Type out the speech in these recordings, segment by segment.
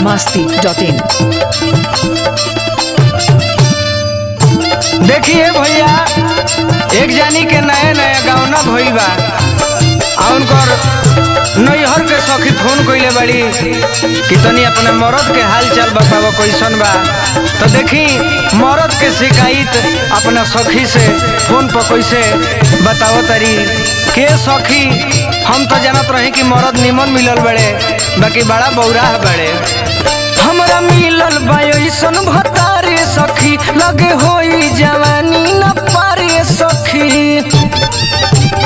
masti.in देखिए भैया एक जानी के नया नया गावना भइल बा आ उनकर नैहर के सखी फोन कइले बड़ी कि तनी अपने मरद के हाल चाल बताव कैसन बा तो देखी मरद के शिकायत अपना सखी से फोन पर कैसे बताव तरी के सखी हम तो जानत रही कि मरद निमन मिलल बड़े बाकी बड़ा बौराह बड़े हमरा मिलल बा ऐसन भतारे सखी लगे होई जवानी न पारे सखी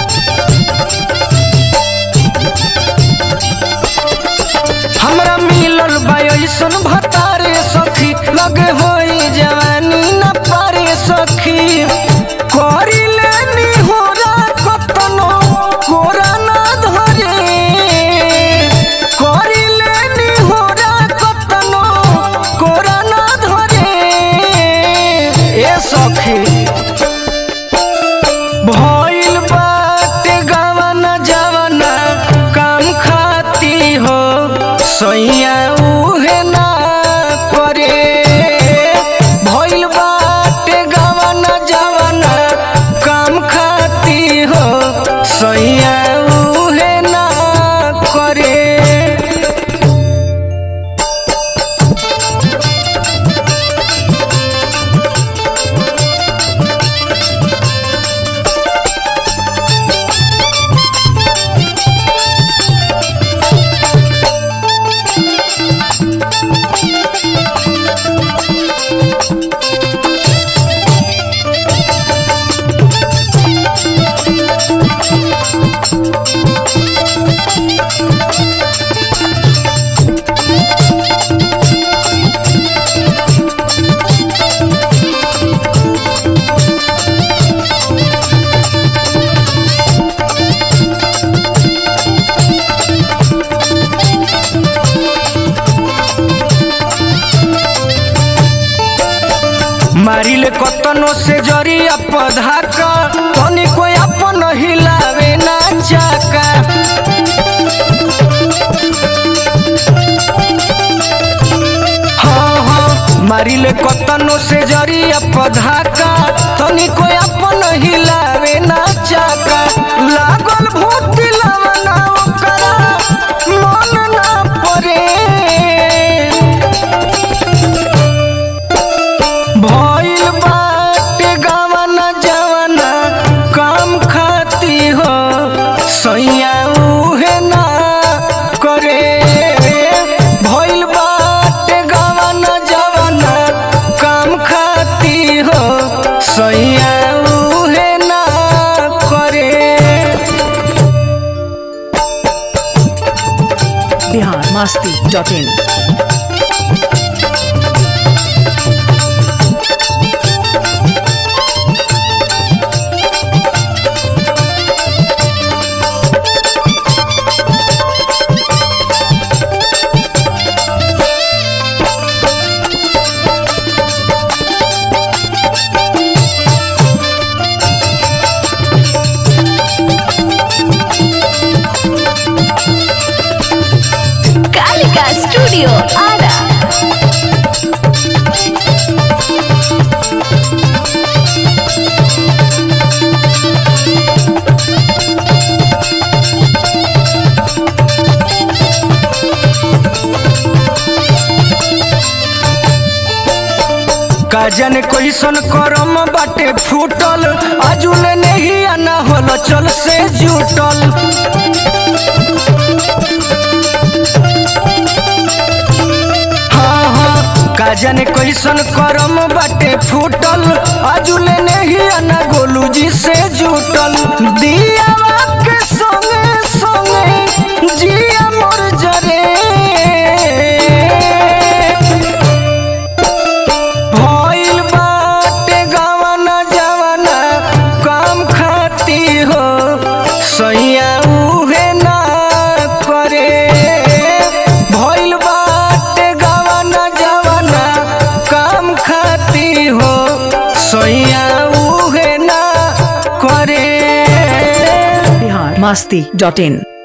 हमरा मिलल बा ऐसन भतारे सखी लगे होई जवानी न पारे सखी करी लेनी होरा कतनो कोरा ना धरे करी लेनी होरा कतनो कोरा ना धरे ए सखी भइल बाटे गावना जवना काम खाती हो सैया उहे ना करे भइल बाटे गावना जवना काम खाती हो सैया उहे ना करे मारिले कतनो से जरिया पधा का तनी कोई अपन हिलावे ना चाका हाँ हाँ मारिले कतनो से जरिया पधा का तनी कोई अपन हिलावे ना चाका लागल भूत लावना ओकरा मन ना परे भइल बाटे गावना जवना काम खाती हो सैया उहे ना करे भइल बाटे गावना जवना काम खाती हो सैया उहे ना करे Bihar masti.in Kalika studio Ara का जाने कैसन करम बाटे फूटल आजुल नहीं आना होल चल से जुटल हाँ हाँ का जाने कैसन करम बाटे फूटल आजुल नहीं आना गोलू जी से जुटल दिया के संगे संगे जिया मोर जरे भइल बाटे गावना जवना काम खाती हो सैया उहे ना करे भइल बाटे गावना जवना काम खाती हो सैया उहे ना करे Bihar masti.in